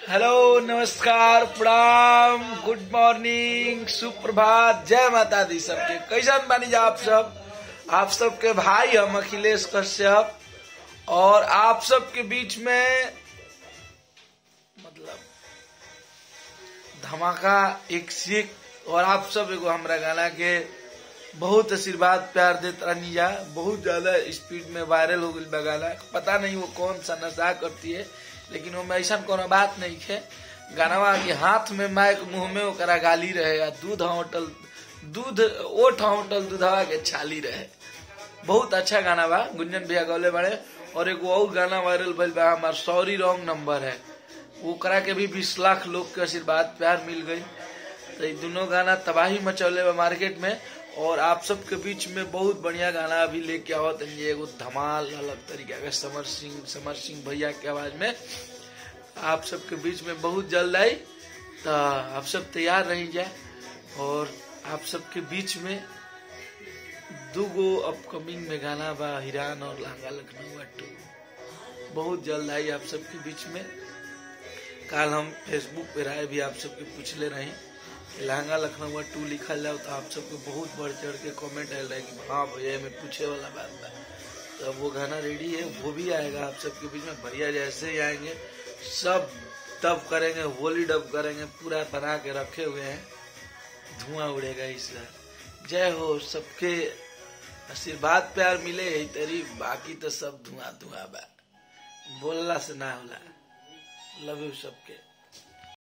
hello नमस्कार प्रणाम good morning सुप्रभात जय माता दी सबके कैसन बानी जा आप सब आप सबके भाई हम अखिलेश कश्यप और आप सबके बीच में मतलब धमाका एक सीख और आप सब एगो हमरा गाना के बहुत आशीर्वाद प्यार देत रहनी जा बहुत ज्यादा स्पीड में वायरल हो गई बा गाना पता नहीं वो कौन सा नशा करती है लेकिन वो में ऐसा कोनो बात नहीं है गानवा के हाथ में माइक मुंह में ओकरा गाली रहे या दूध होटल दूध ओठ होटल दूधवा के छाली रहे बहुत अच्छा गाना बा गुंजन भैया गौले बड़े और एगो और गाना वायरल भइल बा हमार सॉरी रॉन्ग नंबर है वो करा के भी बीस लाख लोग के आशीर्वाद प्यार मिल गई तो ये दोनों गाना तबाही मचौले बा मार्केट में और आप सबके बीच में बहुत बढ़िया गाना अभी लेके आवत हैं एगो धमाल अलग तरीका का समर सिंह समर सिंह भैया के आवाज में आप सबके बीच में बहुत जल्द आई तो आप सब तैयार रही जाए और आप सबके बीच में दूगो अपकमिंग में गाना बा हिरान और लहंगा लखनऊ टू बहुत जल्द आई आप सबके बीच में कल हम फेसबुक पे राय भी आप सबके पूछले रही कि लहंगा लखनऊ टू लिखल जाओ तो आप सबको बहुत बढ़ चढ़ के कमेंट आयल रहे कि हाँ भैया में पूछे वाला बात बा तो वो गाना रेडी है वो भी आएगा आप सबके बीच में भैया जैसे ही आएंगे सब डब करेंगे होली डब करेंगे पूरा बना के रखे हुए हैं धुआं उड़ेगा इस बार जय हो सबके आशीर्वाद प्यार मिले यही तरी बाकी तो सब धुआं धुआं बा बोलला से ना होला लव यू सबके